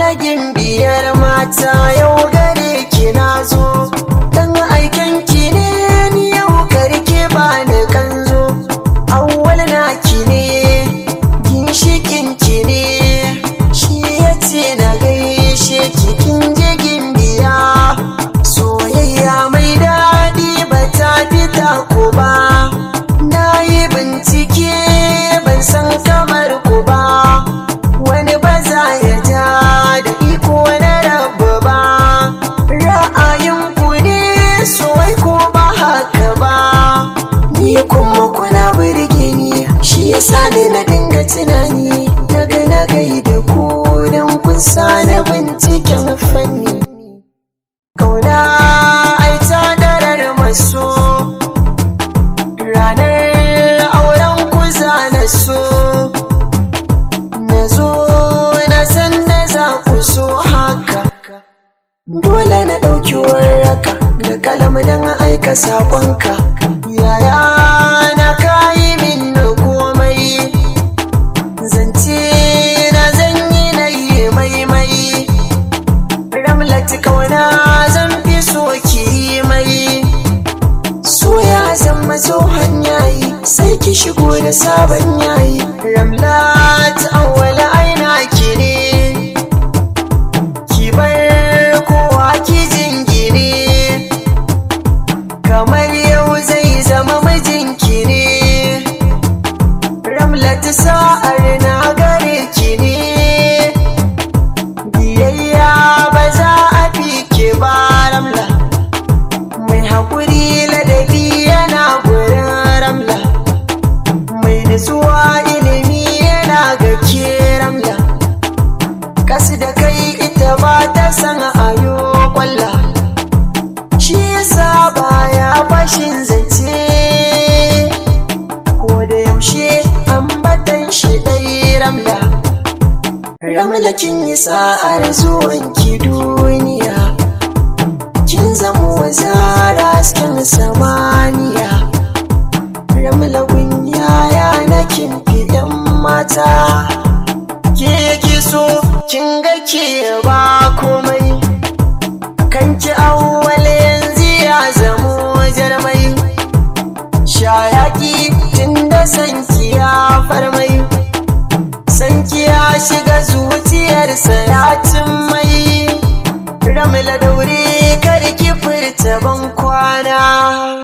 na gimbiyar mata yau gare ki na zo dan aiken ki ne ni yau karke ba ni kanzo awwal na ki ne ginshikin ki ne shi yace na gaishe ki kin je gimbiya soyayya mai daɗi ba ta fita ku ba na yi bincike ban san kamar ku ba wani ba za ya ja da iko na rabu ba ra'ayin ku ne soyai ko ba haka ba ni kuma kuna burge ni shi yasa ni na dinga tunani daga na gaida ku don kun sa na binciken fanni kauna ai ta darar maso ranar auren ku za na so na zo na san da za ku so haka dole na ɗauki warraka da kalam don aika saƙonka yaya na kayi min komai zance na zan yi na yi maimai ramlati kauna zan fi so ki yi mai so ya zama tsohon yayi sai ki shigo da sabon yayi ramlat awwala aina ki ne ki bar kowa ki jingine kamar yau zai zama mijinki ne ramlat sa'ar na gare ki ne biyayya ba za a fi ke ba ramla mai haƙuri ladabi yana gurin ramla mai nutsuwa ilimi yana ga ke ramla kasu da kai ita ba ta san ayo kwalla shi yasa baya fashin zance ko da yaushe ambatan shi ɗai ramla ramla kin yi sa'ar zuwan ki duniya kin zamo wazara hasken samaniya ramla yaya na kin fidan mata ke yake so kin ga ke ba komai kan ki awwal yanzu ya zamo jarmai shayaki tun da sanki ya farmai sanki ya shiga zuciyarsa ya cin mai ramla daure kar ki furta